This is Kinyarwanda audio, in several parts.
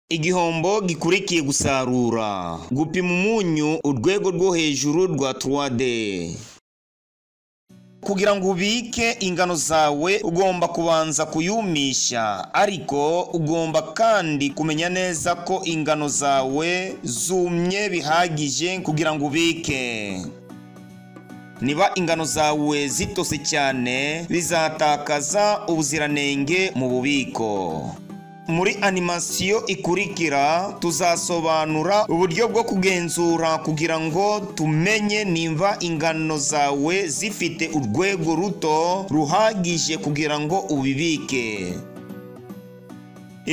igihombo gikurikiye gusarura gupima umunyu urwego rwo hejuru rwa 3D kugira ngo ubike ingano zawe ugomba kubanza kuyumisha ariko ugomba kandi kumenya neza ko ingano zawe zumye bihagije kugira ngo ubike niba ingano zawe zitose cyane bizatakaza ubuziranenge mu bubiko muri animasiyo ikurikira tuzasobanura uburyo bwo kugenzura kugira ngo tumenye nimba ingano zawe zifite urwego ruto ruhagije kugira ngo ubibike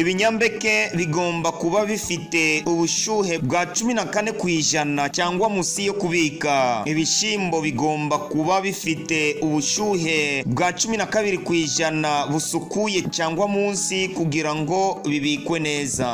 ibinyampeke bigomba kuba bifite ubushyuhe bwa cumi na kane ku ijana cyangwa munsi yo kubika ibishyimbo bigomba kuba bifite ubushyuhe bwa cumi na kabiri ku ijana busukuye cyangwa munsi kugira ngo bibikwe neza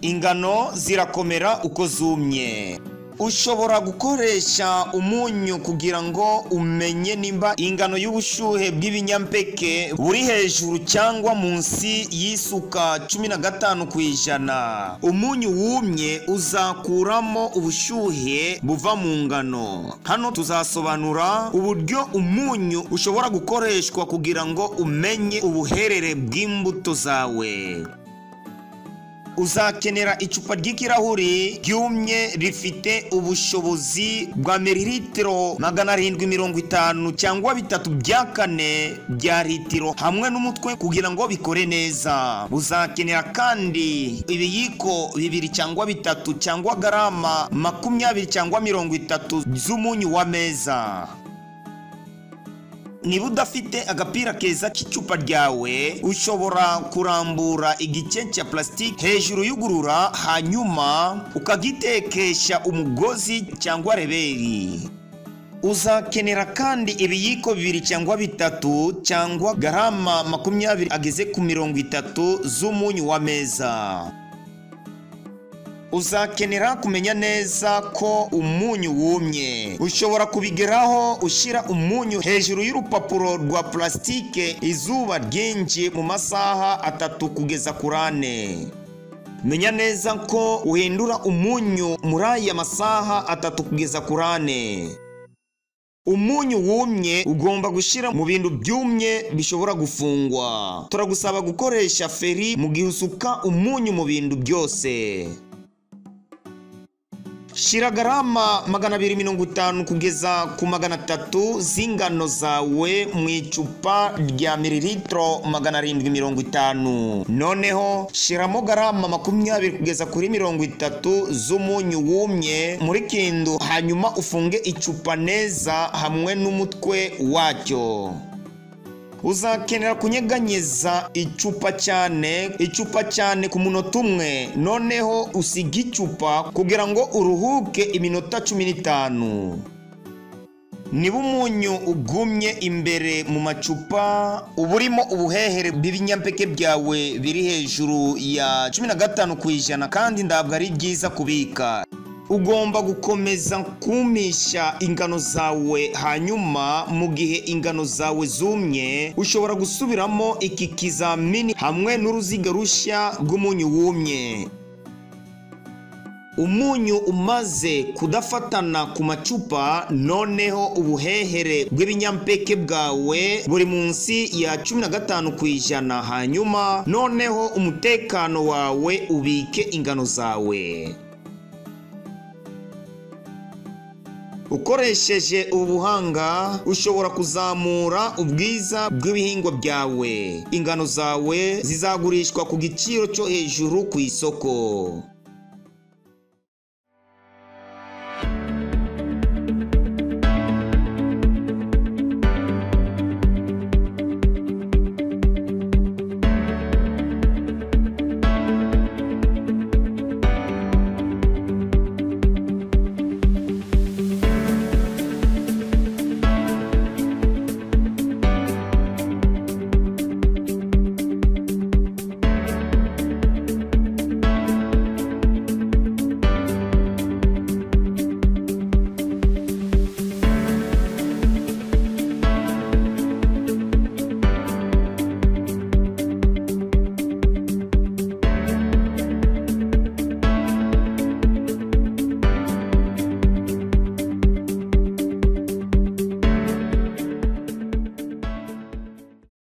ingano zirakomera uko zumye ushobora gukoresha umunyu kugira ngo umenye nimba ingano y'ubushyuhe bw'ibinyampeke buri hejuru cyangwa munsi y'isuka cumi na gatanu ku ijana umunyu wumye uzakuramo ubushyuhe buva mu ngano hano tuzasobanura uburyo umunyu ushobora gukoreshwa kugira ngo umenye ubuherere bw'imbuto zawe uzakenera icupa ry'ikirahuri ryumye rifite ubushobozi bwa mililitiro magana arindwi mirongo itanu cyangwa bitatu bya kane bya litiro hamwe n'umutwe kugira ngo bikore neza uzakenera kandi ibiyiko bibiri cyangwa bitatu cyangwa garama makumyabiri cyangwa mirongo itatu z'umunyu w'ameza niba udafite agapira keza k'icupa ryawe ushobora kurambura igice cya plasitike hejuru y'ugurura hanyuma ukagitekesha umugozi cyangwa reberi uzakenera kandi ibiyiko bibiri cyangwa bitatu cyangwa garama makumyabiri ageze ku mirongo itatu z'umunyu w'ameza uzakenera kumenya neza ko umunyu wumye ushobora kubigeraho ushyira umunyu hejuru y'urupapuro rwa purasitike izuba ryinshi mu masaha atatu kugeza kuri ane menya neza ko uhindura umunyu muri aya masaha atatu kugeza kuri ane umunyu wumye ugomba gushyira mu bintu byumye bishobora gufungwa turagusaba gukoresha feri mu gihe usuka umunyu mu bintu byose shyira garama magana abiri mirongo itanu kugeza ku magana atatu z'ingano zawe mu icupa rya mililitiro magana arindwi mirongo itanu noneho shyiramo garama makumyabiri kugeza kuri mirongo itatu z'umunyu wumye muri kindu hanyuma ufunge icupa neza hamwe n'umutwe wacyo uzakenera kunyeganyeza icupa cyane icupa cyane ku munota umwe noneho usige icupa kugira ngo uruhuke iminota cumi n'itanu niba umunyu ugumye imbere mu macupa uba urimo ubuhehere bw'ibinyampeke byawe biri hejuru ya cumi na gatanu ku ijana kandi ntabwo ari byiza kubika ugomba gukomeza kumisha ingano zawe hanyuma mu gihe ingano zawe zumye ushobora gusubiramo iki kizamini hamwe n'uruziga rushya rw'umunyu wumye umunyu umaze kudafatana ku macupa noneho ubuhehere bw'ibinyampeke bwawe buri munsi ya cumi na gatanu ku ijana hanyuma noneho umutekano wawe ubike ingano zawe ukoresheje ubu buhanga ushobora kuzamura ubwiza bw'ibihingwa byawe ingano zawe zizagurishwa ku giciro cyo hejuru ku isoko